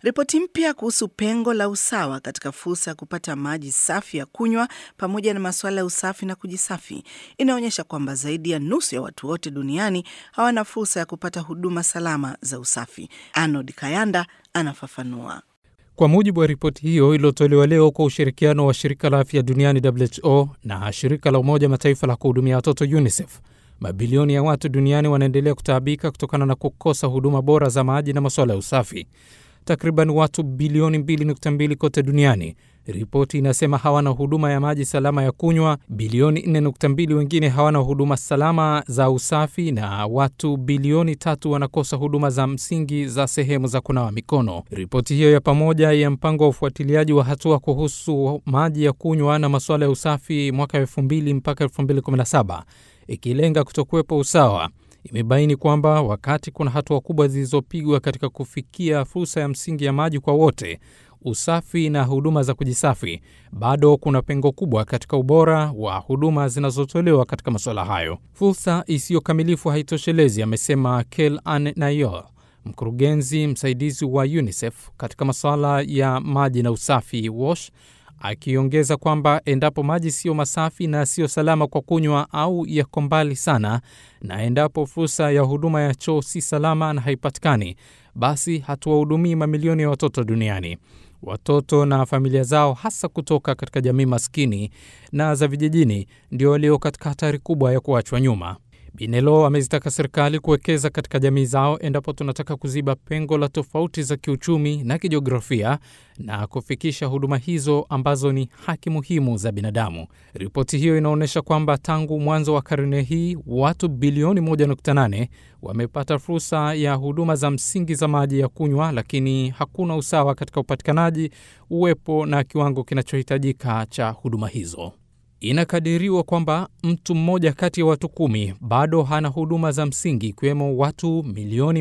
Ripoti mpya kuhusu pengo la usawa katika fursa ya kupata maji safi ya kunywa pamoja na masuala ya usafi na kujisafi inaonyesha kwamba zaidi ya nusu ya watu wote duniani hawana fursa ya kupata huduma salama za usafi. Arnold Kayanda anafafanua. Kwa mujibu wa ripoti hiyo iliyotolewa leo kwa ushirikiano wa shirika la afya duniani WHO na shirika la Umoja Mataifa la kuhudumia watoto UNICEF, mabilioni ya watu duniani wanaendelea kutaabika kutokana na kukosa huduma bora za maji na masuala ya usafi. Takriban watu bilioni 2.2 kote duniani, ripoti inasema hawana huduma ya maji salama ya kunywa. Bilioni 4.2 wengine hawana huduma salama za usafi, na watu bilioni tatu wanakosa huduma za msingi za sehemu za kunawa mikono. Ripoti hiyo ya pamoja ya mpango wa ufuatiliaji wa hatua kuhusu maji ya kunywa na masuala ya usafi mwaka 2000 mpaka 2017 ikilenga kutokuwepo usawa imebaini kwamba wakati kuna hatua kubwa zilizopigwa katika kufikia fursa ya msingi ya maji kwa wote, usafi na huduma za kujisafi, bado kuna pengo kubwa katika ubora wa huduma zinazotolewa katika masuala hayo. Fursa isiyokamilifu haitoshelezi, amesema Kel Ann Nayor, mkurugenzi msaidizi wa UNICEF katika masuala ya maji na usafi WASH, akiongeza kwamba endapo maji siyo masafi na siyo salama kwa kunywa au yako mbali sana, na endapo fursa ya huduma ya choo si salama na haipatikani, basi hatuwahudumii mamilioni ya watoto duniani. Watoto na familia zao, hasa kutoka katika jamii maskini na za vijijini, ndio walio katika hatari kubwa ya kuachwa nyuma. Binelo amezitaka serikali kuwekeza katika jamii zao endapo tunataka kuziba pengo la tofauti za kiuchumi na kijiografia na kufikisha huduma hizo ambazo ni haki muhimu za binadamu. Ripoti hiyo inaonyesha kwamba tangu mwanzo wa karne hii watu bilioni 1.8 wamepata fursa ya huduma za msingi za maji ya kunywa, lakini hakuna usawa katika upatikanaji, uwepo na kiwango kinachohitajika cha huduma hizo. Inakadiriwa kwamba mtu mmoja kati ya watu kumi bado hana huduma za msingi, ikiwemo watu milioni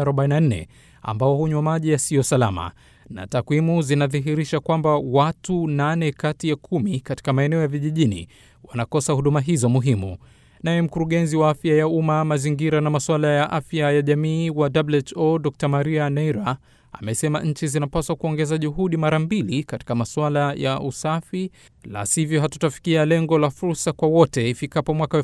144 ambao hunywa maji yasiyo salama, na takwimu zinadhihirisha kwamba watu nane kati ya kumi katika maeneo ya vijijini wanakosa huduma hizo muhimu. Naye mkurugenzi wa afya ya umma, mazingira na masuala ya afya ya jamii wa WHO Dr Maria Neira amesema nchi zinapaswa kuongeza juhudi mara mbili katika masuala ya usafi, la sivyo hatutafikia lengo la fursa kwa wote ifikapo mwaka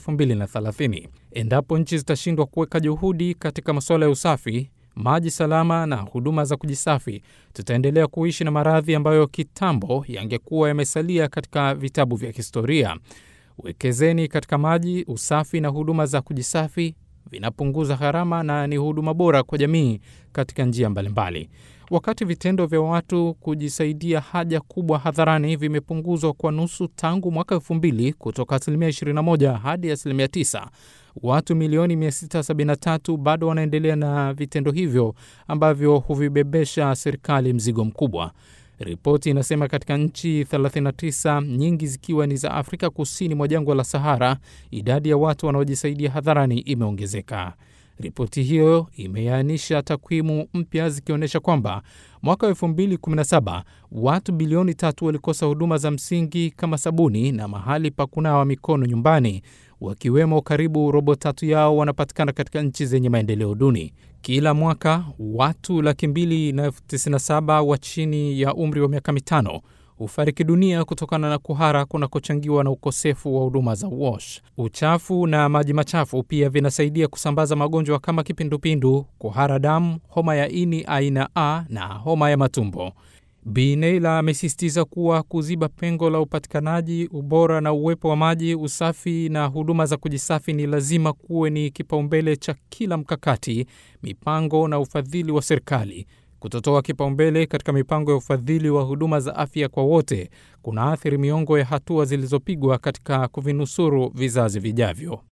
2030. Endapo nchi zitashindwa kuweka juhudi katika masuala ya usafi, maji salama na huduma za kujisafi, tutaendelea kuishi na maradhi ambayo kitambo yangekuwa yamesalia katika vitabu vya historia. Wekezeni katika maji, usafi na huduma za kujisafi vinapunguza gharama na ni huduma bora kwa jamii katika njia mbalimbali. Wakati vitendo vya watu kujisaidia haja kubwa hadharani vimepunguzwa kwa nusu tangu mwaka elfu mbili kutoka asilimia 21 hadi asilimia 9, watu milioni 673 bado wanaendelea na vitendo hivyo ambavyo huvibebesha serikali mzigo mkubwa. Ripoti inasema katika nchi 39 nyingi zikiwa ni za Afrika kusini mwa jangwa la Sahara, idadi ya watu wanaojisaidia hadharani imeongezeka. Ripoti hiyo imeainisha takwimu mpya zikionyesha kwamba mwaka wa 2017 watu bilioni tatu walikosa huduma za msingi kama sabuni na mahali pa kunawa mikono nyumbani, wakiwemo karibu robo tatu yao wanapatikana katika nchi zenye maendeleo duni. Kila mwaka watu laki mbili na elfu tisini na saba wa chini ya umri wa miaka mitano hufariki dunia kutokana na kuhara kunakochangiwa na ukosefu wa huduma za WASH. Uchafu na maji machafu pia vinasaidia kusambaza magonjwa kama kipindupindu, kuhara damu, homa ya ini aina A na homa ya matumbo. Bi Neila amesisitiza kuwa kuziba pengo la upatikanaji, ubora na uwepo wa maji, usafi na huduma za kujisafi ni lazima kuwe ni kipaumbele cha kila mkakati, mipango na ufadhili wa serikali. Kutotoa kipaumbele katika mipango ya ufadhili wa huduma za afya kwa wote kunaathiri miongo ya hatua zilizopigwa katika kuvinusuru vizazi vijavyo.